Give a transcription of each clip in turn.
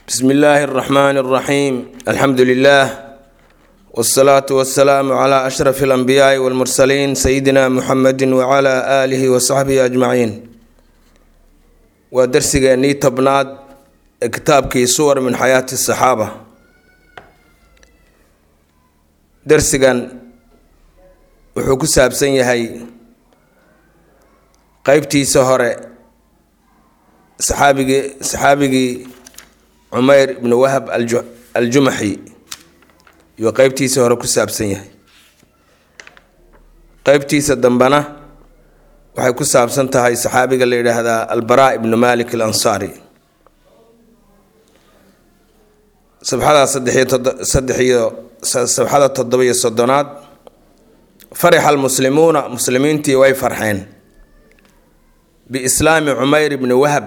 bsm illaahi اraxmaan اraxiim alxamdu lilah wsalaatu wasalaamu cla ashraf اlanbiyaai wاlmursaliin sayidina muxamedi wcla aalihi wasaxbihi ajmaciin waa darsigeennii tobnaad ee kitaabkii suwar min xayaati saxaaba darsigan wuxuu ku saabsan yahay qeybtiisa hore saxaabigii saxaabigii cumeyr ibnu wahab aljumaxi iyuu qeybtiisa hore ku saabsan yahay qeybtiisa dambena waxay ku saabsan tahay saxaabiga la yidhaahdaa albaraa ibnu malik alansaari sabxada saddexiyo saddex iyo sabxada toddoba-iyo soddonaad farixa almuslimuuna muslimiintii way farxeen biislaami cumeyr ibni wahab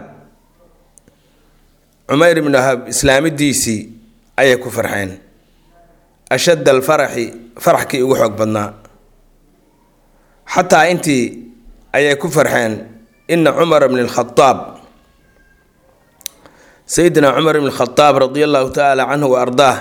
cumeyr ibni wahab islaamidiisii ayay ku farxeen ashadda alfaraxi faraxkii ugu xoog badnaa xataa intii ayay ku farxeen ina cumar bni lkhadaab sayidina cumar ibn khadaab radi allahu tacaala canhu wa ardaah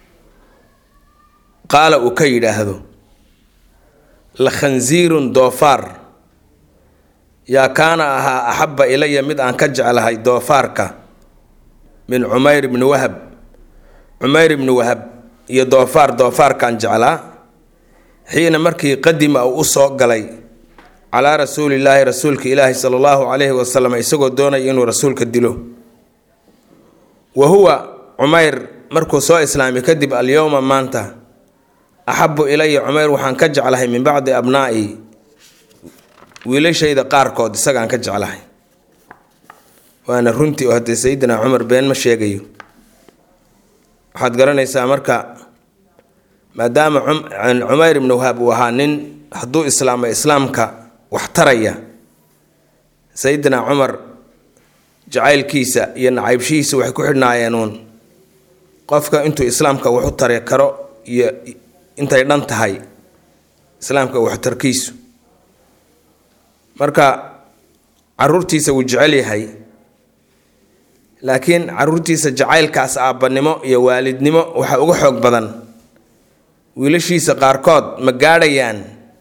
qaala uu ka yidhaahdo la khansiirun doofaar yaa kaana ahaa axabba ilaya mid aan ka jeclahay doofaarka min cumeyr ibni wahab cumeyr ibni wahab iyo doofaar doofaarkaan jeclaa xiina markii qadima uu u soo galay calaa rasuulillaahi rasuulka ilaahi sala allahu calayhi wasalam isagoo doonaya inuu rasuulka dilo wa huwa cumeyr markuu soo islaamay kadib alyowma maanta axabu ilaya cumeyr waxaan ka jeclahay min bacdi abnaa'i wiilashayda qaarkood isagaan ka jeclahay waana runtii oo haddee sayidina cumar been ma sheegayo waxaad garanaysaa marka maadaama cumeyr ibnu wahab uu ahaa nin hadduu islaamo islaamka wax taraya sayidina cumar jacaylkiisa iyo nacaybshihiisa waxay ku xidhnaayeen uun qofka intuu islaamka wax u tari karo iyo intay dhan tahay islaamka waxtarkiisu marka caruurtiisa wuu jecel yahay laakiin caruurtiisa jacaylkaas aabbanimo iyo waalidnimo waxaa uga xoog badan wiilashiisa qaarkood ma gaadhayaan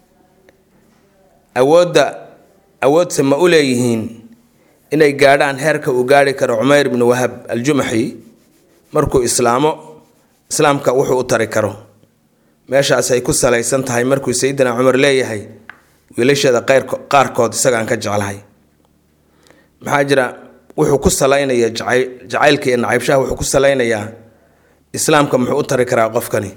awoodda awoodse ma u leeyihiin inay gaadhaan heerka uu gaadhi karo cumeyr ibnu wahab aljumaxi markuu islaamo islaamka wuxuu u tari karo meeshaasay ku salaysan tahay markuu sayidina cumar leeyahay wiilasheeda qaarkood isagaan ka jeclahay maxaa jira wuxuu ku salaynaya jacaylka iyo nacaybshaha wuxuu ku salaynayaa islaamka muxuu u tari karaa qofkani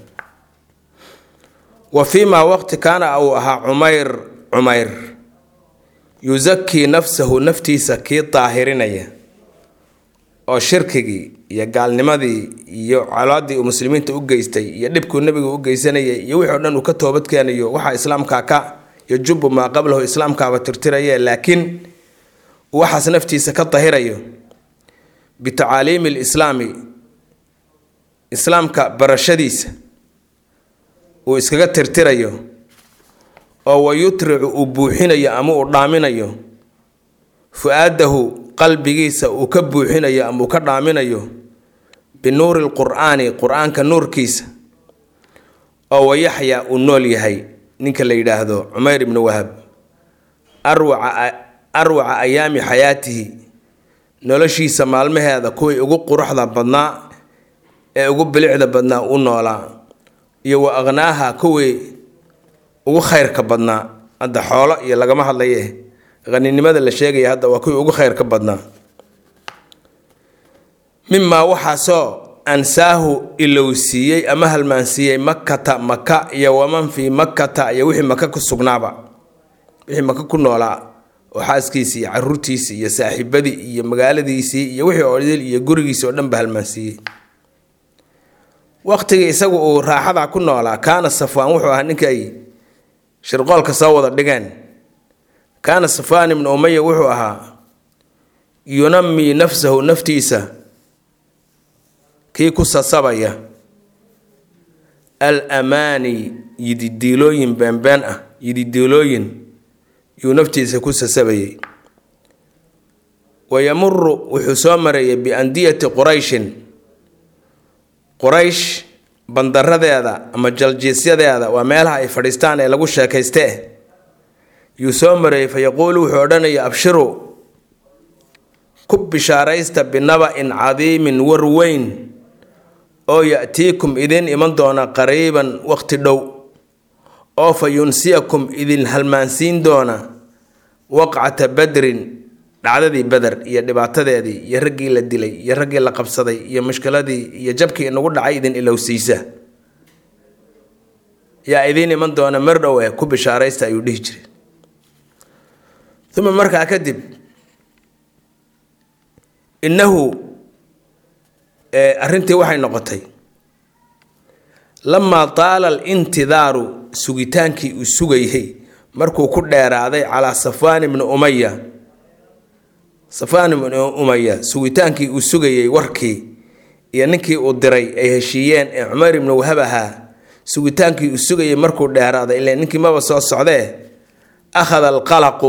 wa fii maa waqti kaana uu ahaa cumeyr cumeyr yusakii nafsahu naftiisa kii daahirinaya oo shirkigii iyo gaalnimadii iyo colaadii uu muslimiinta u geystay iyo dhibkuu nebigu u geysanayay iyo wixii o dhan uu ka toobad keenayo waxaa islaamkaa ka yajubu maa qablahu islaamkaaba tirtiraye laakiin waxaas naftiisa ka dahirayo bitacaaliimi lislaami islaamka barashadiisa uu iskaga tirtirayo oo wayutricu uu buuxinayo ama uu dhaaminayo fu-aadahu qalbigiisa uu ka buuxinayo ama uu ka dhaaminayo binuuri lqur'aani qur-aanka nuurkiisa oo wayaxya uu nool yahay ninka la yidhaahdo cumeyr ibnu wahab arwaca arwaca ayaami xayaatihi noloshiisa maalmaheeda kuwii ugu quruxda badnaa ee ugu bilicda badnaa u noolaa iyo wa akhnaaha kuwii ugu khayrka badnaa hadda xoolo iyo lagama hadlaye haninimada la sheegaya hadda waa kuwii ugu khayrka badnaa mimaa waxaasoo ansaahu ilowsiiyey ama halmaansiiyey makata maka iyo waman fii makata iyo wixii maka ku sugnaaba wixii maka ku noolaa oo xaaskiisii iyo caruurtiisii iyo saaxiibadii iyo magaaladiisii iyo wixii odil iyo gurigiisii oo dhan ba halmaansiiyey waqtigii isagu uu raaxada ku noolaa kaana safwaan wuxuu ahaa ninka ay shirqoolka soo wada dhigeen kaana safwaan ibnu umaya wuxuu ahaa yunamii nafsahu naftiisa kii ku sasabaya al amaani yididiilooyin beenbeen ah yididiilooyin yuu naftiisa ku sasabayay wayamuru wuxuu soo marayay biandiyati qurayshin quraysh bandaradeeda ama jaljiisyadeeda waa meelaha ay fadhiistaan ee lagu sheekayste yuu soo mareeyey fa yaquulu wuxuu odhanaya abshiruu ku bishaaraysta binaba-in cadiimin war weyn oo ya-tiikum idin iman doona qariiban waqti dhow oo fa yunsiyakum idin halmaansiin doona waqcata badrin dhacdadii beder iyo dhibaatadeedii iyo raggii la dilay iyo raggii la qabsaday iyo mushkiladii iyo jabkii inagu dhacay idin ilowsiisa yaa idiin iman doona mar dhow eh ku bishaaraysta ayuu dhihi jiray uma markaa kadib innahu arrintii waxay noqotay lamaa taala alintidaaru sugitaankii uu sugayay markuu ku dheeraaday calaa safwaan ibni umaya safwaan ibni umaya sugitaankii uu sugayey warkii iyo ninkii uu diray ay heshiiyeen ee cumar ibni wahab ahaa sugitaankii uu sugayey markuu dheeraaday ile ninkii maba soo socdee akhada alqalaqu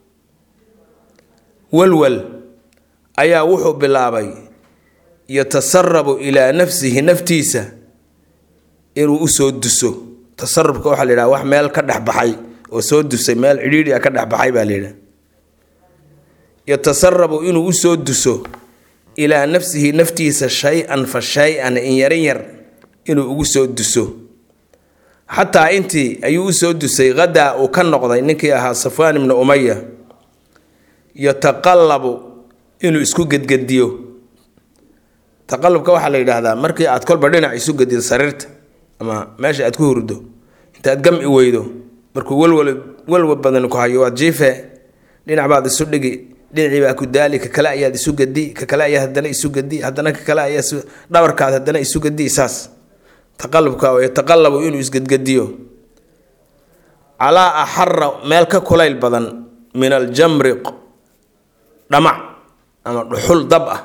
walwal ayaa wuxuu bilaabay yatasarabu ilaa nafsihi naftiisa inuu usoo duso tasarubka waxaa la yidhaha wax meel ka dhex baxay oo soo dusay meel cidhiidhi a ka dhex baxay baa la yidhaha yatasarabu inuu usoo duso ilaa nafsihi naftiisa shay-an fa shay-an in yarin yar inuu ugu soo duso xataa intii ayuu usoo dusay hadaa uu ka noqday ninkii ahaa safwaan ibni umaya yataqallabu inuu isku gedgediyo taqalubka waxaa la yidhaahdaa markii aad kolba dhinac isu gedido sariirta ama meesha aad ku hurdo intaad gam i weydo markuu walwal walwal badan ku hayo waad jiife dhinac baad isu dhigi dhinacii baa ku daali ka kale ayaad isu gedi ka kale ayaa haddana isu gedi haddana ka kale ayaa dhabarkaad haddana isu gedi saas taqalubka oo yataqallabu inuu isgedgediyo calaa axara meel ka kulayl badan min aljamri dhamac ama dhuxul dab ah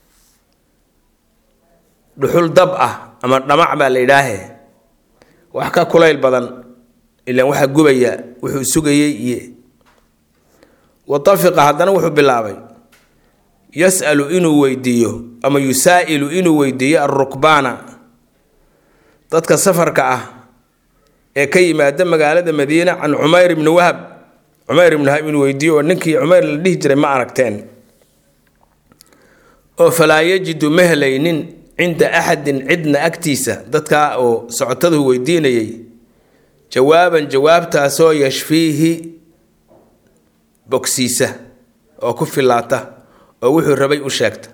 dhuxul dab ah ama dhamac baa la yidhaahe wax ka kulayl badan ilaan waxaa gubaya wuxuu sugayey iyo watafiqa haddana wuxuu bilaabay yas'alu inuu weydiiyo ama yusaa'ilu inuu weydiiyo alrukbaana dadka safarka ah ee ka yimaada magaalada madiina can cumayr ibni wahab cumayr ibni wahab inuu weydiiyo oo ninkii cumayr la dhihi jiray ma aragteen oo falaa yajidu ma helaynin cinda axadin cidna agtiisa dadkaa oo socotadu weydiinayay jawaaban jawaabtaasoo yashfiihi bogsiisa oo ku filaata oo wuxuu rabay u sheegta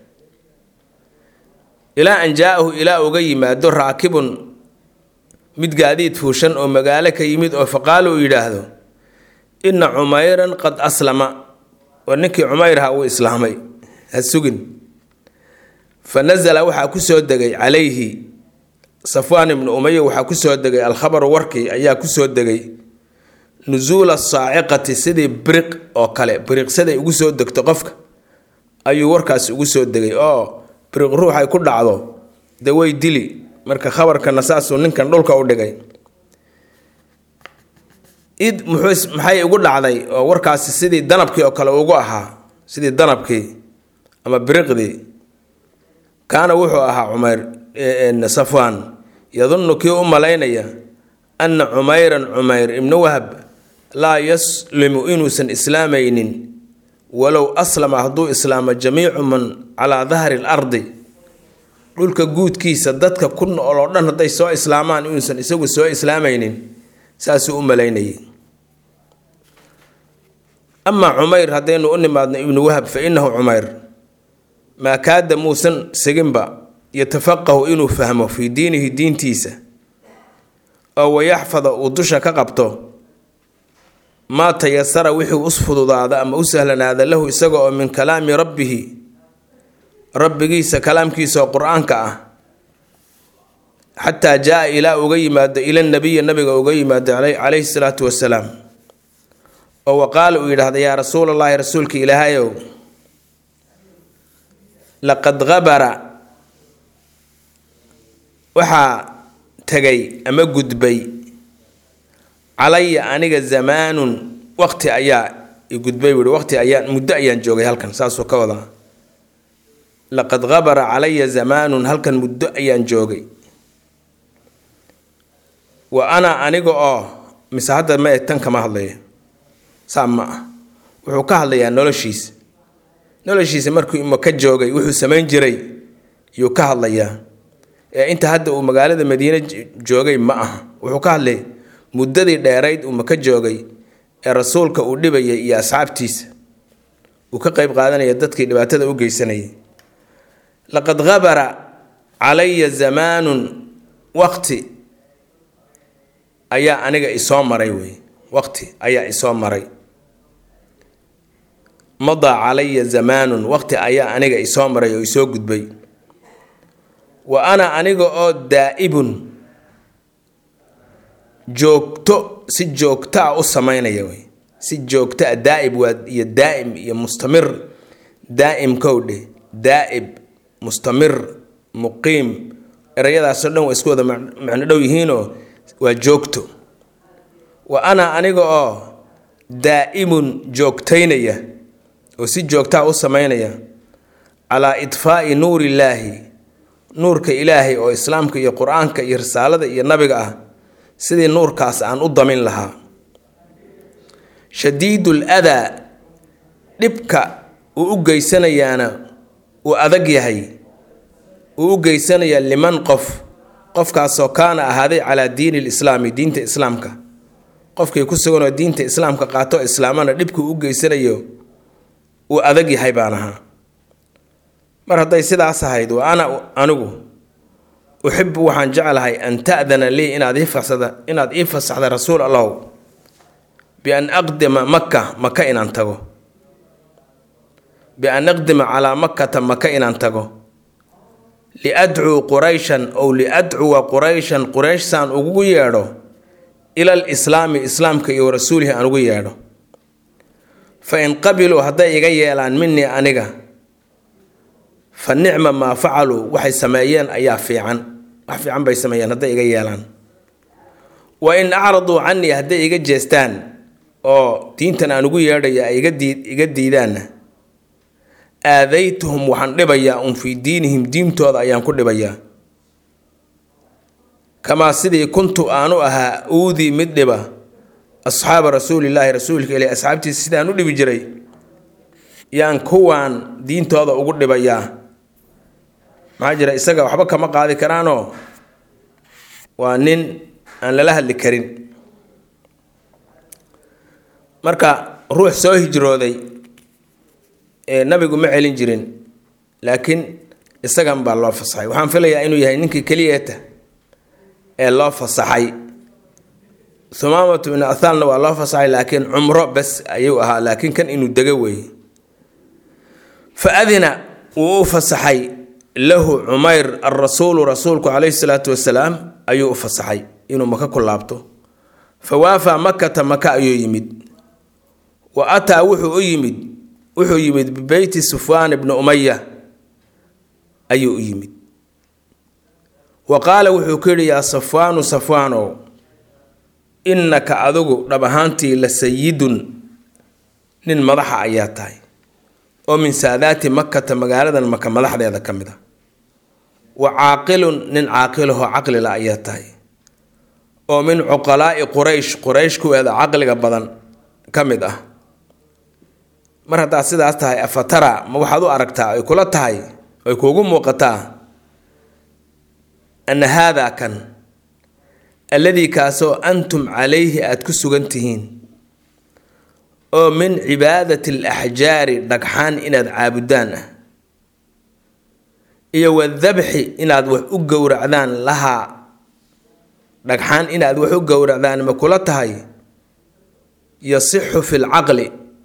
ilaa an jaa-ahu ilaa uga yimaado raakibun mid gaadiid fuushan oo magaalo ka yimid oo faqaalo uu yidhaahdo inna cumayran qad aslama oo ninkii cumayrha uu islaamay ha sugin fa nasala waxaa kusoo degay calayhi safwaan ibnu umaya waxaa kusoo degay alkhabaru warkii ayaa kusoo degay nusuula saaciqati sidii biriq oo kale biriqsaday ugu soo degto qofka ayuu warkaas ugu soo degay oo biriq ruux ay ku dhacdo de way dili marka khabarkana saasuu ninkan dhulka u dhigay id muxuu maxay ugu dhacday oo warkaasi sidii danabkii oo kale ugu ahaa sidii danabkii ama biriqdii kaana wuxuu ahaa cumayr safwaan yadunnu kii u malaynaya anna cumayran cumayr ibnu wahab laa yaslimu inuusan islaamaynin walow aslama hadduu islaamo jamiicu man calaa dahri lardi dhulka guudkiisa dadka ku nool oo dhan hadday soo islaamaan inuusan isagu soo islaamaynin saasuu u malaynayay amaa cumayr haddaynu u nimaadno ibnu wahab fa innahu cumayr maa kaada muusan siginba yatafaqahu inuu fahmo fii diinihi diintiisa oo wayaxfada uu dusha ka qabto maa tayasara wixii us fududaada ama u sahlanaada lahu isaga oo min kalaami rabbihi rabbigiisa kalaamkiisa oo qur-aanka ah xataa jaa ilaa uga yimaado ila nabiyi nabiga uga yimaado calayhi salaatu wasalaam oo waqaala uu yidhaahda yaa rasuulallaahi rasuulka ilaahayow laqad habara waxaa tegay ama gudbay calaya aniga zamaanun waqti ayaa igudbay buui waqti ayaan muddo ayaan joogay halkan saasuu ka wadaa laqad habara calaya zamaanun halkan muddo ayaan joogay wa ana aniga oo mise hadda ma tan kama hadlaya saa ma ah wuxuu ka hadlayaa noloshiisa noloshiisa markuu maka joogay wuxuu samayn jiray yuu ka hadlayaa ee inta hadda uu magaalada madiine joogay ma aha wuxuu ka hadlay muddadii dheerayd uu maka joogay ee rasuulka uu dhibayay iyo asxaabtiisa uu ka qeyb qaadanaya dadkii dhibaatada u geysanayay laqad habara calaya zamaanun waqti ayaa aniga isoo maray wey waqti ayaa isoo maray madaa calaya zamaanun waqti ayaa aniga isoo maray oo isoo gudbay wa ana aniga oo daa'ibun joogto si joogto ah u samaynaya wey si joogto ah daa'ib waa iyo daa'im iyo mustamir daa'im kowdhe daa'ib mustamir muqiim erayadaasoo dhan waa isku wada macno dhow yihiinoo waa joogto wa ana aniga oo daa'imun joogtaynaya oo si joogtaa u samaynaya calaa idfaa'i nuurillaahi nuurka ilaahay oo islaamka iyo qur-aanka iyo risaalada iyo nabiga ah sidii nuurkaas aan u damin lahaa shadiidul adaa dhibka uu u geysanayaana uu adag yahay uu u geysanayaa liman qof qofkaasoo kaana ahaaday calaa diini lislaami diinta islaamka qofkii ku suganoo diinta islaamka qaato islaamana dhibkuu u geysanayo uu adag yahay baan ahaa mar hadday sidaas ahayd wa ana anigu uxibu waxaan jeclahay an ta'dana lii inaad ii fasada inaad ii fasaxda rasuul allahu bian aqdima maka maka inaan tago bian aqdima calaa makkata maka inaan tago liadcuu qurayshan ow liadcuwa qurayshan quraysh saan ugu yeedho ilal islaami islaamka iyo rasuulihi aan ugu yeedho fa in qabiluu hadday iga yeelaan minii aniga fa nicma maa facaluu waxay sameeyeen ayaa fiican wax fiican bay sameeyeen hadday iga yeelaan wa in acraduu canii hadday iga jeestaan oo diintan aan ugu yeedhaya ay iga diidaanna aadaytuhum waxaan dhibayaa un fii diinihim diintooda ayaan ku dhibayaa kamaa sidii kuntu aanu ahaa uudii mid dhiba asxaaba rasuulilaahi rasuulka ileh asxaabtiisa sidaan u dhibi jiray yaan kuwaan diintooda ugu dhibayaa maxaa jira isaga waxba kama qaadi karaanoo waa nin aan lala hadli karin marka ruux soo hijrooday ee nabigu ma celin jirin laakiin isagan baa loo fasaxay waxaan filayaa inuu yahay ninkii keliyeeta ee loo fasaxay humaamatu bin athaalna waa loo fasaxay laakiin cumro bes ayuu ahaa laakiin kan inuu dego weeye fa adina wuu u fasaxay lahu cumayr alrasuulu rasuulku calayhi salaatu wasalaam ayuu u fasaxay inuu maka ku laabto fa waafaa makata maka ayuu yimid wa ataa wuxuu u yimid wuxuu yimid bibeyti sufwaan ibni umaya ayuu u yimid wa qaala wuxuu ku yidhi yaa safwaanu safwaanow innaka adigu dhab ahaantii la sayidun nin madaxa ayaa tahay oo min saadaati makata magaaladan maka madaxdeeda ka mid a wa caaqilun nin caaqilahoo caqlila ayaa tahay oo min cuqalaa'i quraysh quraysh kuweeda caqliga badan ka mid ah mar haddaad sidaas tahay afatara ma waxaad u aragtaa ay kula tahay ay kuugu muuqataa anna haadaa kan alladii kaasoo antum calayhi aada ku sugan tihiin oo min cibaadati alaxjaari dhagxaan inaad caabudaan ah iyo wadabxi inaad wax u gowracdaan lahaa dhagxaan inaad wax u gowracdaan ma kula tahay yasixu fi lcaqli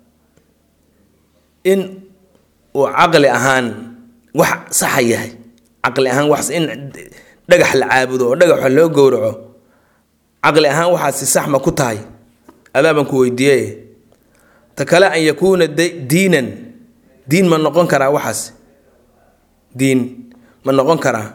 in uu caqli ahaan wax saxa yahay caqli ahaan wax in dhagax la caabudo oo dhagaxa loo gowraco caqli ahaan waxaasi sax ma ku tahay adaaban ku weydiiye ta kale an yakuuna diinan diin ma noqon karaa waxaas diin ma noqon karaa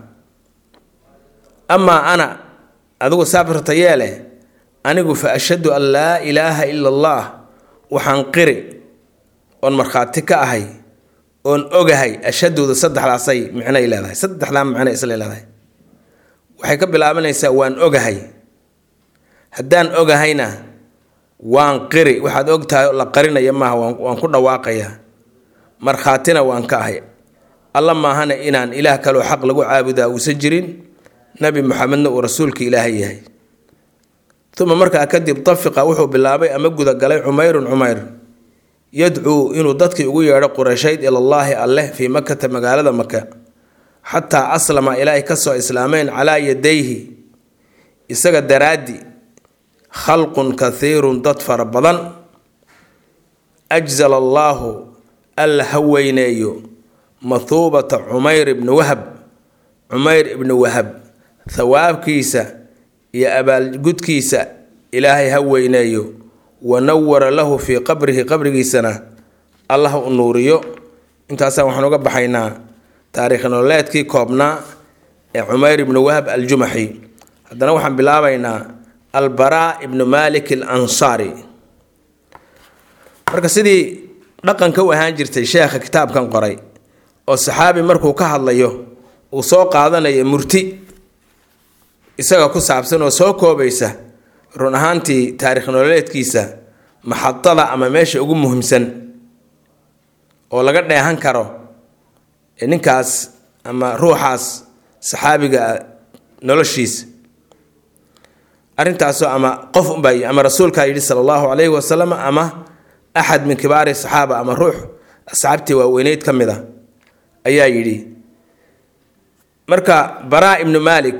amaa ana adigu saabirta yeele anigu fa ashhadu an laa ilaaha ila allah waxaan qiri oon markhaati ka ahay oon ogahay ashhaduda saddexdaasay micnay leedahay saddexdaa micnay isla leedahay waxay ka bilaabanaysaa waan ogahay haddaan ogahayna waan qiri waxaad og tahay la qarinaya maaha waan ku dhawaaqayaa markhaatina waan ka ahay alla maahana inaan ilaah kaloo xaq lagu caabudaa uusan jirin nabi maxamedna uu rasuulka ilaahay yahay uma markaa kadib tafiqa wuxuu bilaabay ama gudagalay cumayrun cumayr yadcuu inuu dadkii ugu yeedho qureyshayd ilallaahi alleh fii makata magaalada maka xataa aslama ilaahay kasoo islaameen calaa yadayhi isaga daraaddi khalqun kathiirun dad fara badan ajzala allaahu alla ha weyneeyo mathuubata cumayr ibni wahab cumayr ibni wahab thawaabkiisa iyo abaalgudkiisa ilaahay ha weyneeyo wa nawara lahu fii qabrihi qabrigiisana allah u nuuriyo intaasaan waxaan uga baxaynaa taariikh nololeedkii koobnaa ee cumayr ibni wahab aljumaxi haddana waxaan bilaabaynaa albaraa ibnu malik al ansaari marka sidii dhaqanka u ahaan jirtay sheekha kitaabkan qoray oo saxaabi markuu ka hadlayo uu soo qaadanayo murti isaga ku saabsan oo soo koobaysa run ahaantii taarikh nololeedkiisa maxadada ama meesha ugu muhiimsan oo laga dheehan karo ninkaas ama ruuxaas saxaabiga noloshiisa arrintaasoo ama qof unbaa ama rasuulkaa yidhi sala allahu calayhi wasalam ama axad min kibaari saxaaba ama ruux asxaabtii waaweyneyd ka mid a ayaa yidhi marka baraa ibnu malik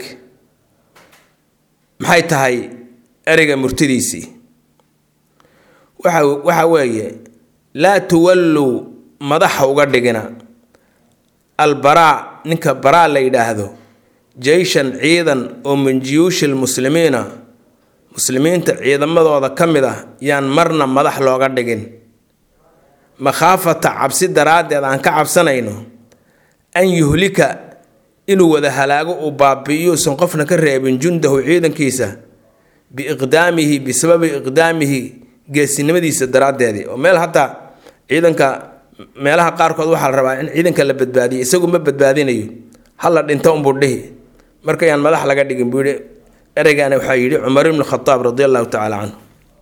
maxay tahay ereyga murtidiisii waxa waxa weeye laa tuwalluu madaxa uga dhigina albaraa ninka baraa la yidhaahdo jeyshan ciidan oo min jiyuushi lmuslimiina muslimiinta ciidamadooda ka mid ah yaan marna madax looga dhigin makhaafata cabsi daraaddeed aan ka cabsanayno an yuhlika inuu wada halaago uu baabi'iyo usan qofna ka reebin jundahu ciidankiisa biiqdaamihi bisababi iqdaamihi geesinimadiisa daraaddeedii oo meel hataa ciidanka meelaha qaarkood waxaa la rabaa in ciidanka la badbaadiyo isagu ma badbaadinayo hala dhinto unbuu dhihi markayaan madax laga dhigin buu yihi ereygaana waxaa yidhi cumar ibnu khataab radi allahu tacaala canhu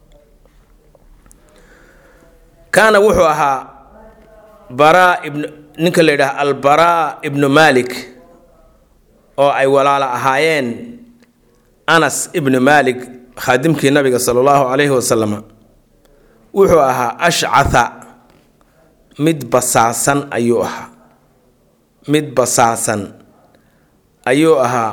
kaana wuxuu ahaa baraa ibnu ninka la yidhaha albaraa ibnu malik oo ay walaalo ahaayeen anas ibnu malik khaadimkii nabiga sala allahu calayhi wasalam wuxuu ahaa ashcatha mid basaasan ayuu ahaa mid basaasan ayuu ahaa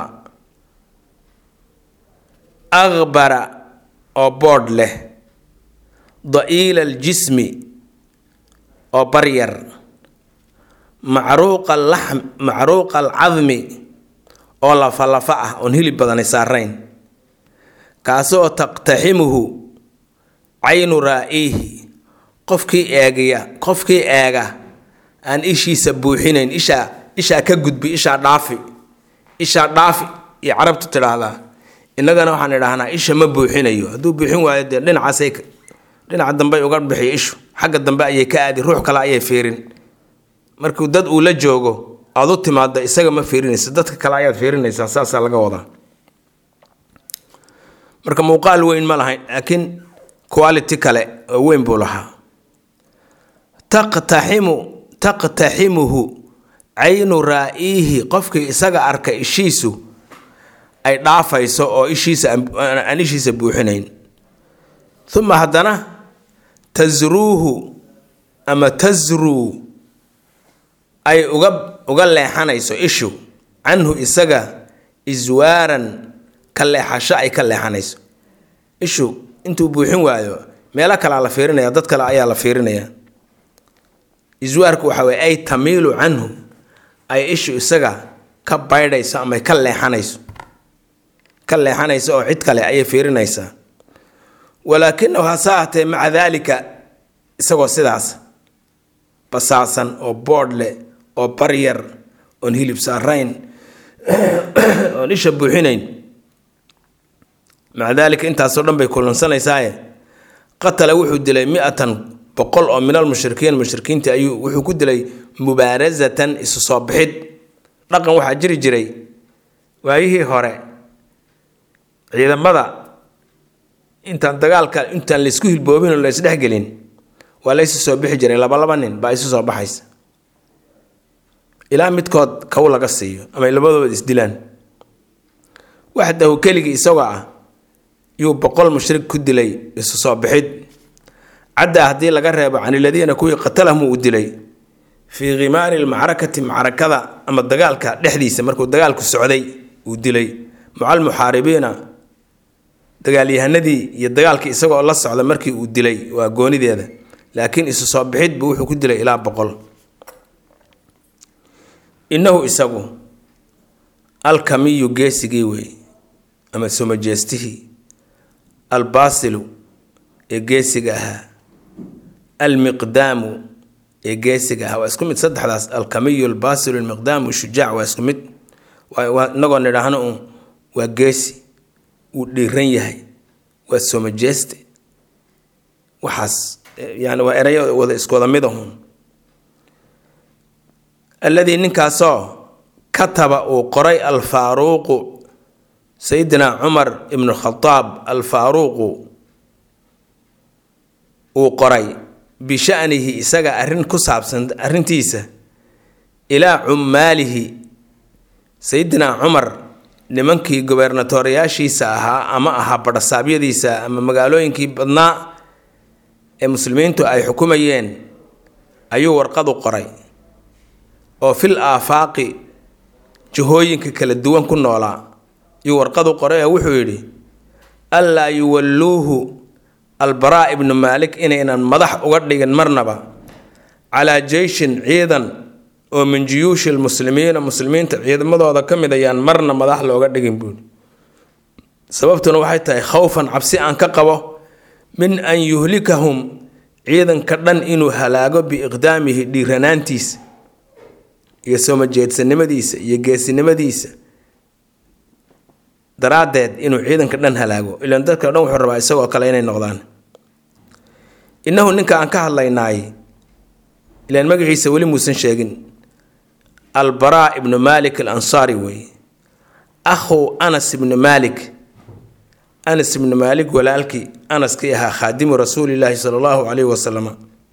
akbara oo boodh leh da'iila aljismi oo baryar macruuqa alaxm macruuqa alcadmi oo lafa-lafa ah oon hilib badani saarayn kaasoo taqtaximuhu caynu raa'iihi qofkii eegaya qofkii eega aan ishiisa buuxinayn ishaa ishaa ka gudbi ishaa dhaafi ishaa dhaafi iyo carabtu tidhaahdaa innagana waxaan idhaahnaa isha ma buuxinayo hadduu buuxin waayo dee dhinacaasay dhinaca dambe uga bixiyo ishu xagga dambe ayay ka aadi ruux kale ayay fiirin markuu dad uu la joogo aad u timaado isaga ma fiirinaysa dadka kale ayaad fiirinaysaa saasaa laga wadaa marka muuqaal weyn ma lahayn laakiin quality kale oo weyn buu lahaa taqtaximu taqtaximuhu caynu raa'iihi qofkii isaga arka ishiisu ay dhaafayso oo ishiisa aan ishiisa buuxinayn uma haddana tasruuhu ama tasruu ay uga uga leexanayso ishu canhu isaga iswaaran ka leexasho ay ka leexanayso ishu intuu buuxin waayo meelo kalea la fiirinaya dad kale ayaa la fiirinaya iswaarku waxa weye ay tamiilu canhu ay ishu isaga ka baydhayso ama ka leexanayso ka leexanayso oo cid kale ayay fiirinaysaa walaakinahu hase ahatee maca daalika isagoo sidaas basaasan oo boodh leh oo baryar oon hilib saarayn oon isha buuxinayn maca daalika intaasoo dhan bay kulansanaysaye qatala wuxuu dilay mi-atan boqol oo min almushrikiin mushrikiinta ayuu wuxuu ku dilay mubaarazatan isu soo bixid dhaqan waxaa jiri jiray waayihii hore ciidamada intaan dagaalka intaan laysku hilboobin oo laysdhexgelin waa laysu soo bixi jiray laba laba nin baa isu soo baxaysa ilaa midkood kow laga siiyo ama labadooda isdilaan waxdahu keligii isagoo ah yuu boqol mushrik ku dilay isu soo bixid caddaa haddii laga reebo caniladiina kuwii qatalahmu uu dilay fii khimaari lmacrakati macrakada ama dagaalka dhexdiisa markuu dagaalku socday uu dilay macal muxaaribiina dagaalyahanadii iyo dagaalkii isagoo la socda markii uu dilay waa goonideeda laakiin isu soo bixid buu wuxuu ku dilay ilaa boqol innahu isagu alkamiyu geesigii wey ama somajeestihii albaasilu ee geesiga ahaa almiqdaamu ee geesiga ahaa waa isku mid saddexdaas alkamiyu albaasilu almiqdaamu shujaac waa isku mid inagoo nidhaahno un waa geesi wuu dhiiran yahay waa somajeeste waxaas yani waa erayo wada iskuwada mid ahun alladii ninkaasoo kataba uu qoray alfaaruuqu sayidina cumar ibnu khadaab alfaaruuqu uu qoray bishanihi isaga arrin ku saabsan arrintiisa ilaa cummaalihi sayidina cumar nimankii gobernatoriyaashiisa ahaa ama ahaa badhasaabyadiisa ama magaalooyinkii badnaa ee muslimiintu ay xukumayeen ayuu warqadu qoray oo fil aafaaqi jihooyinka kala duwan ku noolaa ayuu warqadu qoray oo wuxuu yidhi allaa yuwalluuhu albaraa ibnu maalik inaynan madax uga dhigin marnaba calaa jeyshin ciidan oo min juyuushi lmuslimiina muslimiinta ciidamadooda ka mid ayaan marna madax looga dhigin buuri sababtuna waxay tahay khowfan cabsi aan ka qabo min an yuhlikahum ciidanka dhan inuu halaago biiqdaamihi dhiiranaantiisa iyo soomajeedsanimadiisa iyo geesinimadiisa daraaddeed inuu ciidanka dhan halaago ilaan dadka dhan wuxuu rabaa isagoo kale inay noqdaan innahu ninka aan ka hadlaynaay ilaan magaciisa weli muusan sheegin albaraa ibnu maalik alansaari weeye akhu anas ibnu maalik anas ibnu maalik walaalkii anaskii ahaa khaadimu rasuulilaahi sala allahu calayhi wasalam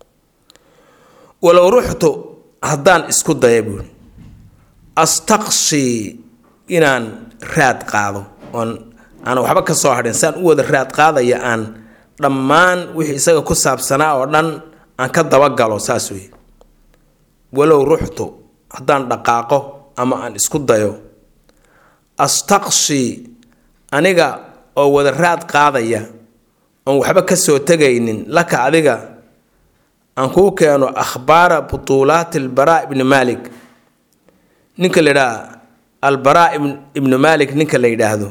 walow ruxtu haddaan isku daya buuri astaqshii inaan raad qaado oon aan waxba ka soo hadhin saan u wada raad qaadaya aan dhammaan wixii isaga ku saabsanaa oo dhan aan ka dabagalo saas wey walow ruxtu haddaan dhaqaaqo ama aan isku dayo astaqshii aniga oo wada raad qaadaya oon waxba ka soo tegaynin laka adiga aan kuu keeno akhbaara butuulaati albaraa ibni maalik ninka la yidhaha albaraa ibnu maalik ninka la yidhaahdo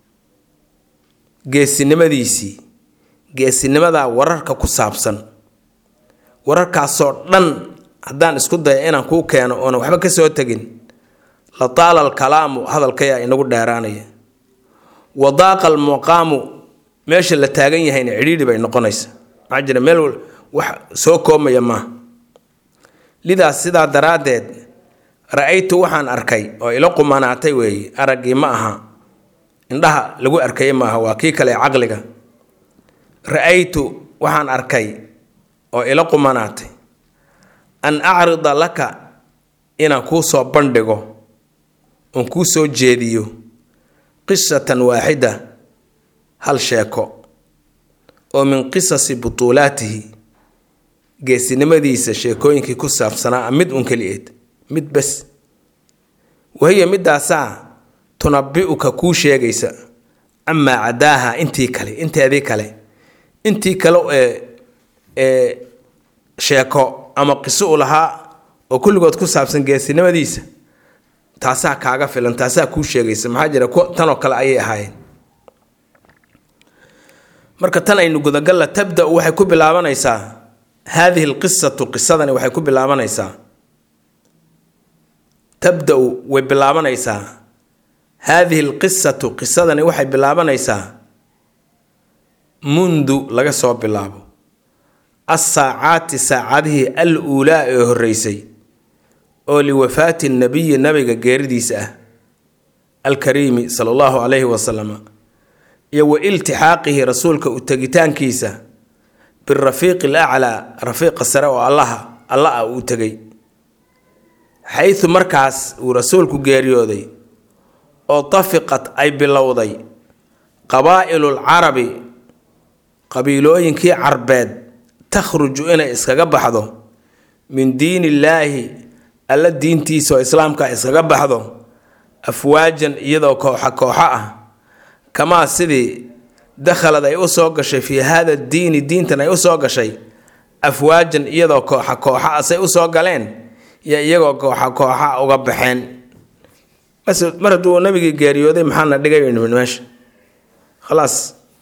geesinimadiisii geesinimadaa wararka ku saabsan wararkaasoo dhan haddaan isku daya inaan kuu keeno oonan waxba ka soo tegin la taala alkalaamu hadalkayaa inagu dheeraanaya wadaaqa almuqaamu meesha la taagan yahayna cidhiidhi bay noqonaysa maxaa jira meel wax soo koobmaya maaha lidaas sidaa daraaddeed ra-aytu waxaan arkay oo ila qumanaatay weeye araggii ma aha indhaha lagu arkaya maaha waa kii kale caqliga ra-aytu waxaan arkay oo ila qumanaatay an acrida laka inaan kuu soo bandhigo oon kuu soo jeediyo qisatan waaxida hal sheeko oo min qisasi butuulaatihi geesinimadiisa sheekooyinkii ku saabsanaa mid un keliyeed mid bes wahiya midaasaa tunabi-uka kuu sheegaysa amaa cadaaha intii kale inteedii kale intii kale ee ee sheeko ama qiso u lahaa oo kulligood ku saabsan geesinimadiisa taasaa kaaga filan taasaa kuu sheegaysa maxaa jira tanoo kale ayay ahaayeen marka tan aynu gudagalla tabda-u waxay ku bilaabanaysaa haadihi alqisatu qisadani waxay ku bilaabanaysaa tabda-u way bilaabanaysaa haadihi alqisatu qisadani waxay bilaabanaysaa mundu laga soo bilaabo assaacaati saacadihii al uulaa ee horreysay oo liwafaati nabiyi nabiga geeridiisa ah alkariimi sala allahu calayhi wasalam iyo wa iltixaaqihi rasuulka u tegitaankiisa birafiiqi alaclaa rafiiqa sare oo allaha alla ah uu tegay xaysu markaas uu rasuulku geeriyooday oo tafiqat ay bilowday qabaa'ilul carabi qabiilooyinkii carbeed takhruju inay iskaga baxdo min diin illaahi alla diintiisa oo islaamka iskaga baxdo afwaajan iyadoo kooxa kooxo ah kamaa sidii dakhalad ay u soo gashay fii haada diini diintan ay u soo gashay afwaajan iyadoo kooxa kooxa asay u soo galeen iyo iyagoo kooxa kooxa uga baxeen mar hadduu nabigii geeriyooday maxaana dhigay meesha khalaas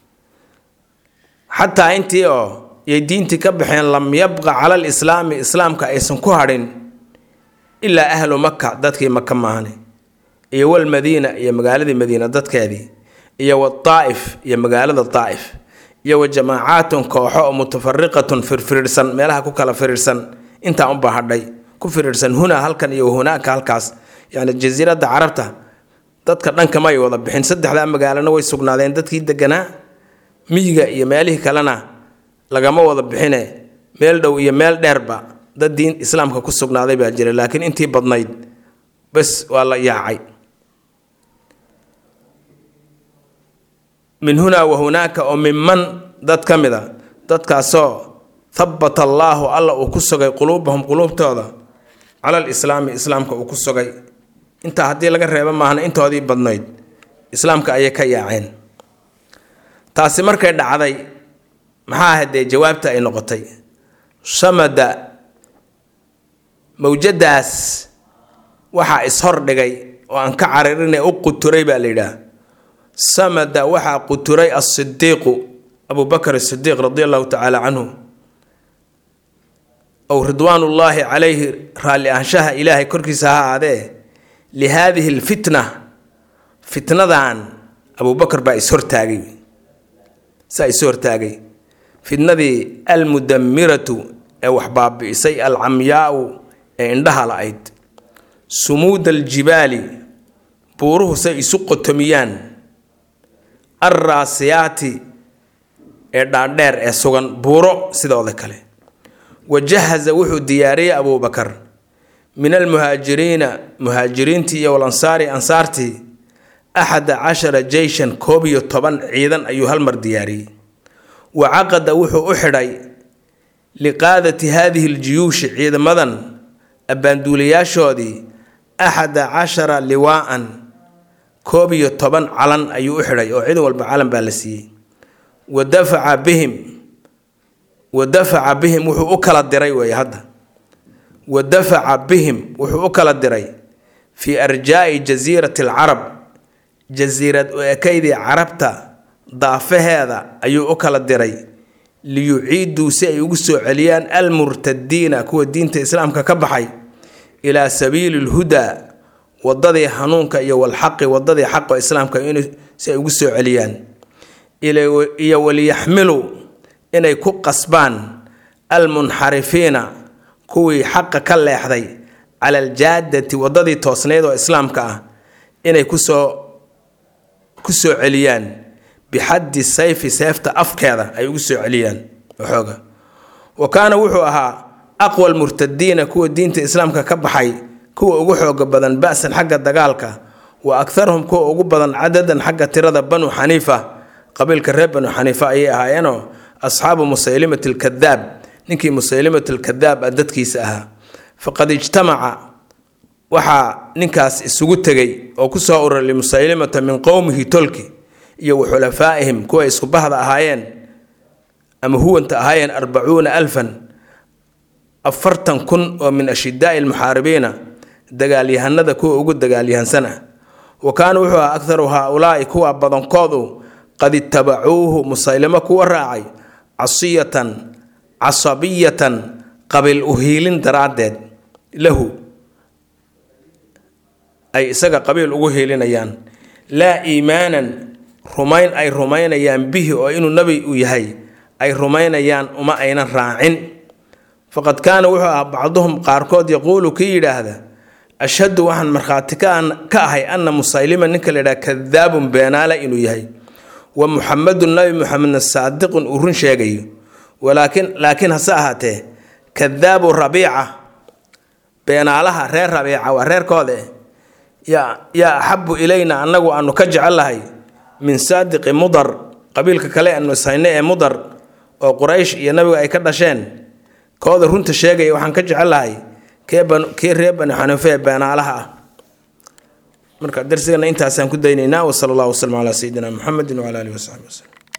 xataa intii oo yay diintii ka baxeen lam yabqa cala alislaami islaamka aysan ku hadhin ilaa ahlu maka dadkii maka maahane iyo walmadiina iyo magaaladii madiina dadkeedii iyo wadaa'if iyo magaalada daa'if iyo wa jamaacaatun kooxo oo mutafariqatun firfirirsan meelaha ku kala firirsan intaa unbaa hadhay ku firirsan hunaa halkan iyo hunaaka halkaas yani jasiiradda carabta dadka dhanka may wada bixin saddexdaa magaalona way sugnaadeen dadkii deganaa miyiga iyo meelihii kalena lagama wada bixine meel dhow iyo meel dheerba dad diin islaamka ku sugnaaday baa jira laakiin intii badnayd bes waa la yaacay min hunaa wa hunaaka oo minman dad ka mid a dadkaasoo habata allaahu alla uu ku sugay quluubahum quluubtooda cala alislaami islaamka uu ku sugay intaa haddii laga reebo maahna intoodii badnayd islaamka ayay ka yaaceen taasi markay dhacday maxaa ahaydee jawaabta ay noqotay samada mawjadaas waxaa ishordhigay oo aan ka caririnay u quturay baa la yidhaah samada waxaa quturay asidiiqu abu bakr asidiiq radi allahu tacaala canhu ow ridwaanullaahi calayhi raalli ahaanshaha ilaahay korkiisa ha aadee lihaadihi lfitna fitnadan abubakar baa ishortaagay saa isu hortaagay fitnadii almudamiratu ee wax baabi'isay alcamyaau ee indhaha la-ayd sumuuda aljibaali buuruhu say isu qotomiyaan alraasiyaati ee dhaadheer ee sugan buuro sidooda kale wajahaza wuxuu diyaariyey abuubakar min almuhaajiriina muhaajiriintii iyo walansaari ansaartii axada cashara jeyshan koob iyo toban ciidan ayuu halmar diyaariyey wa caqada wuxuu u xidhay liqaadati haadihi ljuyuushi ciidamadan abbaanduulayaashoodii axada cashara liwaa'an koob iyo toban calan ayuu u xidhay oo ciidan walba calan baa la siiyey wa dafaca bihim wa dafaca bihim wuxuu u kala diray weeye hadda wa dafaca bihim wuxuu u kala diray fii arjaa'i jasiirati alcarab jasiirad u ekaydii carabta daafaheeda ayuu u kala diray liyuciiduu si ay ugu soo celiyaan almurtadiina kuwa diinta islaamka ka baxay ilaa sabiili lhudaa wadadii hanuunka iyo walxaqi wadadii xaqa islaamka si ay ugu soo celiyaan iyo waliyaxmiluu inay ku qasbaan almunxarifiina kuwii xaqa ka leexday cala aljaadati wadadii toosnayd oo islaamka ah inay kusoo ku soo celiyaan bixaddi sayfi seefta afkeeda ay ugu soo celiyaan waxooga wa kaana wuxuu ahaa aqwa almurtadiina kuwa diinta islaamka ka baxay kuwa ugu xooga badan ba-san xagga dagaalka wa akharhum kuwa ugu badan cadadan xagga tirada banu xaniifa qabiilka reer banu xaniifa ayay ahaayeenoo asxaabu musaylimat alkadaab ninkii musaylimat alkadaab a dadkiisa ahaa faqad ijtamaca waxaa ninkaas isugu tegay oo kusoo ururay musaylimata min qowmihi tolki iyo wa xulafaa'ihim kuwa isku bahda ahaayeen ama huwanta ahaayeen arbacuuna alfan afartan kun oo min ashidaa'i almuxaaribiina dagaalyahanada kuwa ugu dagaalyahansan ah wa kaana wuxuu ahaa akharu haa-ulaa'i kuwa badankoodu qad itabacuuhu musaylimo kuwa raacay casiyatan casabiyatan qabiil uhiilin daraaddeed lahu ay isaga qabiil ugu hiilinayaan laa iimaanan rumayn ay rumaynayaan bihi oo inuu nebi u yahay ay rumaynayaan uma aynan raacin faqad kaana wuxuu ahaa bacduhum qaarkood yaquulu kii yidhaahda ashhadu waxaan markhaati ka ahay anna musaylima ninka la yidhaha kadaabun beenaale inuu yahay wa muxamedun nabi muxamedna saadiqun uu run sheegayo walaakin laakiin hase ahaatee kadaabu rabiica beenaalaha reer rabiica waa reerkooda yaa yaa axabu ilayna annagu aanu ka jecellahay min saadiqi mudar qabiilka kale aanu ishayne ee mudar oo quraysh iyo nabiga ay ka dhasheen kooda runta sheegaya waxaan ka jecellahay kii reer bani xaniife ee beenaalaha ah marka darsigana intaasaan ku daynaynaa wasala allahu waslm calaa sayidina muxamedin wcala alihi wasaxbi waslem